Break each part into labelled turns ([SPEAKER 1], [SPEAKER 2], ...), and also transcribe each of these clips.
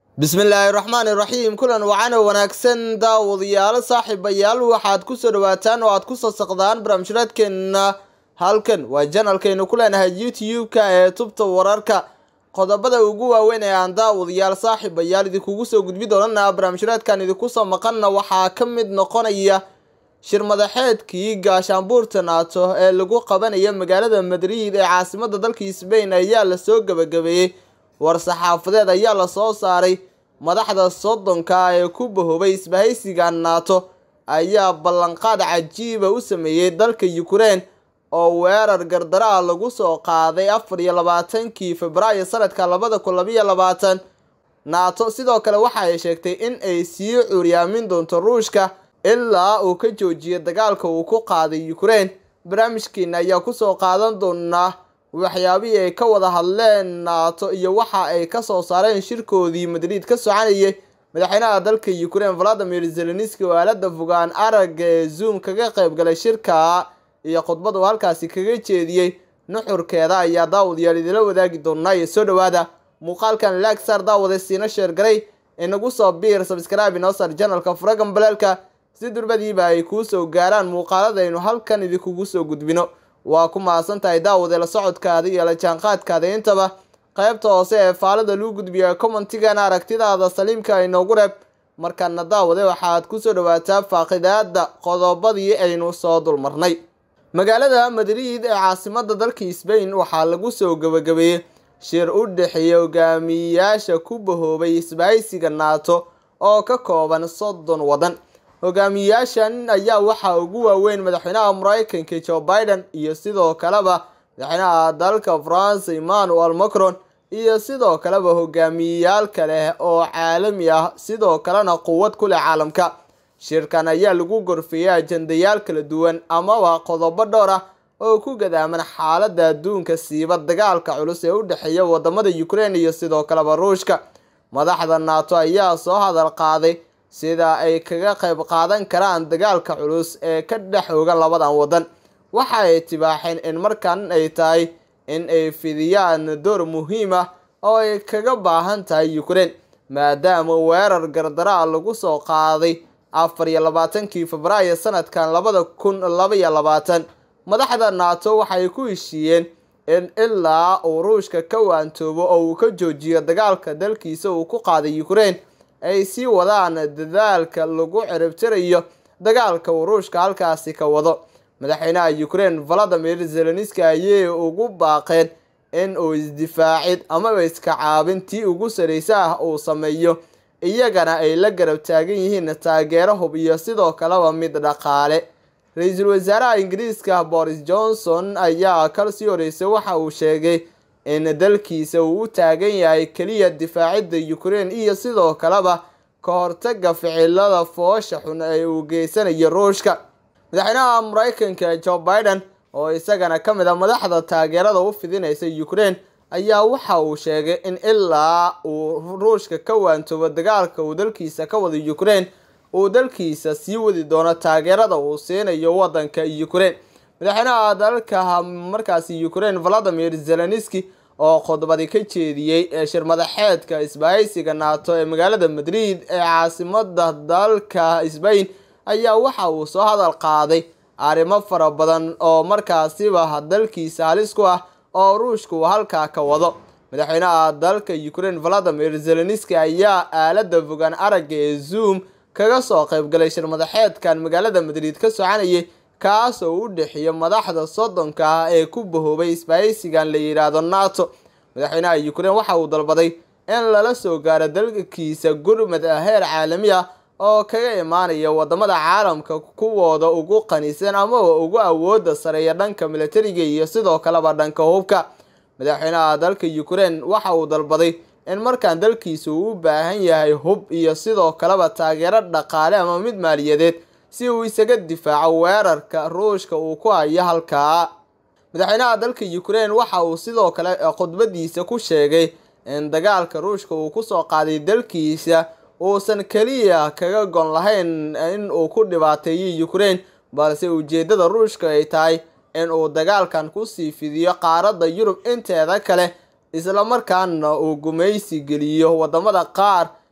[SPEAKER 1] bismillaahi raxmaani raxiim kulan wacana wanaagsan daawadayaalo saaxiibayaal waxaad kusoo dhawaataan oo aad kusoo saqdaan barnaamijraadkeenna halkan waa janalkaynu ku leenahay youtube-ka ee tubta wararka qodobada ugu waaweyn ee aan daawadayaal saaxiibayaal idinkugu soo gudbi doonana barnaamijraadkan idinkusoo maqanna waxaa ka mid noqonaya shir madaxeedkii gaashaanbuurta naato ee lagu qabanaya magaalada madrid ee caasimada dalka sbain ayaa lasoo gabagabeeyey war-saxaafadeed ayaa lasoo saaray madaxda soddonka ee ku bahoobay isbahaysiga naato ayaa ballanqaad cajiiba u sameeyey dalka ukraine oo weerar gardaro ah lagu soo qaaday afar iyo labaatankii februaayo sanadka labada kun labayo labaatan naato sidoo kale waxa ay sheegtay in ay sii curyaamin doonto ruushka ilaa uu ka joojiyo dagaalka uu ku qaaday ukraine barnaamijkeena ayaa kusoo qaadan doonaa waxyaabihii ay ka wada hadleen naato iyo waxa ay kasoo saareen shirkoodii madrid ka soconayay madaxweynaha dalka ukraine valadimir zelenski oo aalada fogaan aragga ee zoom kaga qayb galay shirka iyo khudbad uu halkaasi kaga jeediyey nuxurkeeda ayaa daawadayaal idila wadaagi doonaa iyo soo dhawaada muuqaalkan lagsar daawada siina sheergaray inagu soo biir sabskraibe inoo sar janalka furagan baleelka si durbadiiba ay kuu soo gaaraan muuqaaladaynu halkan idinkugu soo gudbino waa ku mahadsan tahay daawade la socodkaada iyo la jaanqaadkaada intaba qaybta hoose ee faalada luu gudbiya commentigana aragtidaada saliimka inoogu reeb markaana daawade waxaad kusoo dhawaataa faaqidaada qodobadii aynu soo dulmarnay magaalada madrid ee caasimada dalka sbain waxaa lagu soo gabagabeeyey shir u dhexeeya hogaamiyayaasha ku bahoobay isbahaysiga naato oo ka kooban soddon wadan hogaamiyayaashan ayaa waxaa ugu waaweyn madaxweynaha mareykanka joe biden iyo sidoo kaleba madaxweynaha dalka france emmanuel macron iyo sidoo kaleba hogaamiyeyaal kale oo caalami ah sidoo kalena quwad ku leh caalamka shirkan ayaa lagu gorfeeyey ajandayaal kala duwan amaba qodobo dhowr ah oo ku gadaaman xaalada adduunka siiba dagaalka culus ee u dhexeeya wadamada ukraine iyo sidoo kaleba ruushka madaxda naato ayaa soo hadal qaaday sida ay kaga qayb qaadan karaan dagaalka culus ee ka dhex oga labadan wadan waxa ay tibaaxeen in markan ay tahay in ay fidiyaan door muhiim ah oo ay kaga baahan tahay ukraine maadaama weerar gardara lagu soo qaaday afar iyo labaatankii febraayo sanadkan labada kun labaiyo labaatan madaxda naato waxay ku heshiiyeen in ilaa uu ruushka ka waantoobo oo uu ka joojiyo dagaalka dalkiisa uu ku qaaday ukraine ay sii wadaan dadaalka lagu ciribtirayo dagaalka uu ruushka halkaasi ka wado madaxweynaha ukraine valadimir zelenski ayay ugu baaqeen in uu isdifaacid amaba iska caabintii ugu sareysa ah uu sameeyo iyagana ay la garab taagan yihiin taageero hub iyo sidoo kaleba mid dhaqaale ra-iisul wasaaraha ingiriiska boris johnson ayaa kal sii horeysay waxa uu sheegay in dalkiisa uu u taagan yahay keliya difaacidda ukraine iyo sidoo kaleba ka hortaga ficilada foosha xun ee uu geysanayo ruushka madaxweynaha mareykanka joe biden oo isagana ka mid a madaxda taageerada u fidinaysa ukraine ayaa waxa uu sheegay in ilaa uu ruushka ka waantoobo dagaalka uu dalkiisa ka wado ukraine uu dalkiisa sii wadi doono taageerada uu siinayo wadanka ukraine madaxweynaha dalka markaasi ukraine valadimir zelenski oo khudbadi ka jeediyey ee shir madaxeedka isbahaysiga naato ee magaalada madrid ee caasimada dalka sbain ayaa waxa uu soo hadal qaaday arrimo fara badan oo markaasiba dalkiisa halis ku ah oo ruushka uu halkaa ka wado madaxweynaha dalka ukraine valadimir zelenski ayaa aalada fogaan aragga ee zoom kaga soo qaybgalay shir madaxeedkan magaalada madrid ka soconayay kaas oo u dhexeeya madaxda soddonka ah ee ku bahoobay isbahaysigan la yidhaahdo nato madaxweynaha ukraine waxa uu dalbaday in lala soo gaaro dalkiisa gurmad ah heer caalami ah oo kaga imaanaya wadamada caalamka kuwooda ugu qanisan amaba ugu awooda sareeya dhanka militariga iyo sidoo kaleba dhanka hubka madaxweynaha dalka ukraine waxa uu dalbaday in markaan dalkiisa uu u baahan yahay hub iyo sidoo kaleba taageero dhaqaale ama mid maaliyadeed si uu isaga difaaco weerarka ruushka uu ku hayo halkaa madaxweynaha dalka ukraine waxa uu sidoo kale khudbadiisa ku sheegay in dagaalka ruushka uu kusoo qaaday dalkiisa uusan keliya kaga gon lahayn in uu ku dhibaateeyo ukraine balse ujeedada ruushka ay tahay in uu dagaalkan kusii fidiyo qaaradda yurub inteeda kale islamarkaana uu gumaysi geliyo wadamada qaar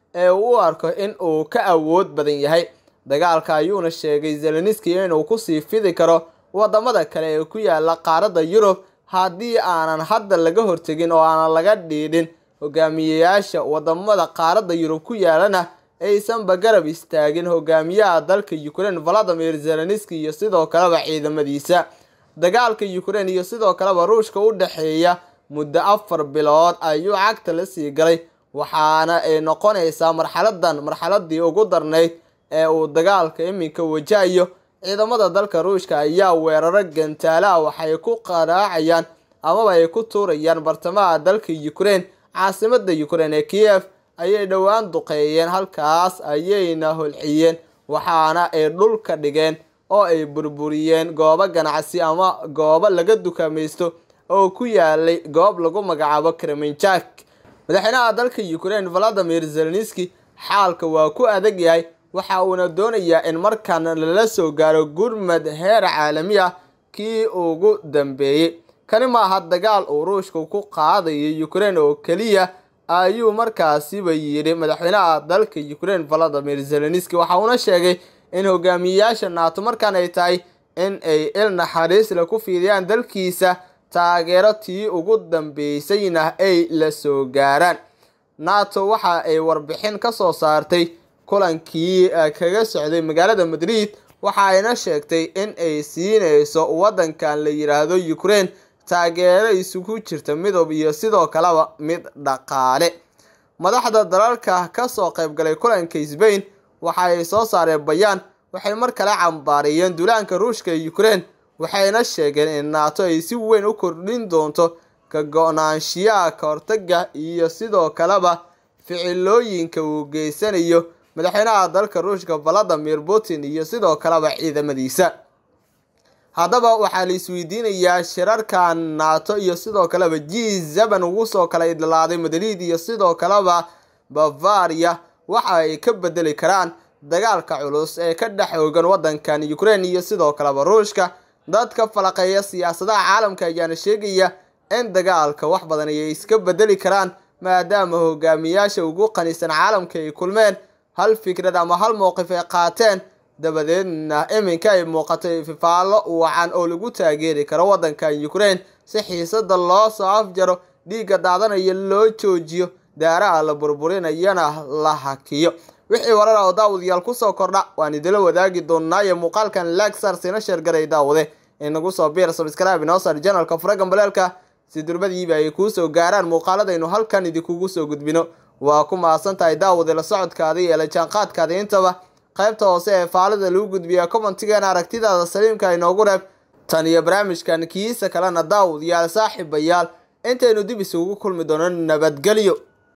[SPEAKER 1] ee uu u arko in uu ka awood badan yahay dagaalka ayuuna sheegay zelenski inuu kusii fidi karo wadamada kale ee ku yaala qaaradda yurub haddii aanan hadda laga hortegin oo aanan laga dhiidhin hogaamiyeyaasha wadamada qaaradda yurub ku yaalana aysanba garab istaagin hogaamiyaha dalka ukraine valadimir zelenski iyo sidoo kaleba ciidamadiisa dagaalka ukraine iyo sidoo kaleba ruushka u dhexeeya muddo afar bilood ayuu cagta la sii galay waxaana ay noqonaysaa marxaladan marxaladii ugu darnayd ee uu dagaalka iminka wajahayo ciidamada dalka ruushka ayaa weeraro gantaalaha waxay ku qaraacayaan amaba ay ku tuurayaan bartamaha dalka ukraine caasimada ukraine ee kiev ayay dhowaan duqeeyeen halkaas ayayna holciyeen waxaana ay dhulka dhigeen oo ay burburiyeen goobo ganacsi ama goobo laga dukaamaysto oo ku yaalay goob lagu magacaabo kremenjak madaxweynaha dalka ukraine valadimir zelenski xaalka waa ku adag yahay waxa uuna doonayaa in markan lala soo gaaro gurmad heer caalami ah kii ugu dambeeyey kani maaha dagaal uu ruushka ku qaadayo ukraine oo keliya ayuu markaasiba yidhi madaxweynaha dalka ukraine valadimir zelenski waxa uuna sheegay in hogaamiyeyaasha naato markan ay tahay in ay il naxariisle ku fiidiyaan dalkiisa taageero tii ugu dambeysayna ay la soo gaaraan nato waxa ay warbixin ka soo saartay kulankii kaga socday magaalada madrid waxa ayna sheegtay in ay siinayso waddankan la yidhaahdo ukraine taageero isugu jirta midoob iyo sidoo kaleba mid dhaqaale madaxda dalalka kasoo qaybgalay kulanka sbain waxa ay soo saareen bayaan waxay mar kale cambaariyeen duulaanka ruushka ee ukraine waxayna sheegeen in naato ay si weyn u kordhin doonto ka go-naanshiyaha ka hortaga iyo sidoo kaleba ficilooyinka uu geysanayo madaxweynaha dalka ruushka valadimir putin iyo sidoo kaleba ciidamadiisa haddaba waxaa la isweydiinayaa shirarka nato iyo sidoo kaleba g zeban ugu soo kala idlaaday madrid iyo sidoo kaleba bavaria waxa ay ka bedeli karaan dagaalka culus ee ka dhex oogan waddankan ukraine iyo sidoo kaleba ruushka dadka falaqeeya siyaasadaha caalamka ayaana sheegaya in dagaalka wax badan ayay iska bedeli karaan maadaama hogaamiyaasha ugu qanisan caalamka ay kulmeen hal fikrad ama hal mowqif ay qaateen dabadeedna iminka ay muuqatay fifaallo wacan oo lagu taageeri karo waddankan ukraine si xiisada loo soo afjaro dhiigga daadanaya loo joojiyo daaraha la burburinayana la hakiyo wixii warar oo daawadayaal kusoo kordha waan idila wadaagi doonaayo muuqaalkan lagsar sina sheergaray daawade inagu soo biir sabscribe inoo saar janalka furagan baleelka si durbadiiba ay kuu soo gaaraan muuqaaladaynu halkan idinkugu soo gudbino waa ku mahadsan tahay daawade la socodkaada iyo la jaanqaadkaada intaba qaybta hoose ee faalida lagu gudbiya commentigeena aragtidaada saliimka inoogu reeb tan iyo barnaamijkan kiisa kalena daawadayaal saaxiibayaal intaynu dib isugu kulmi doono nabadgelyo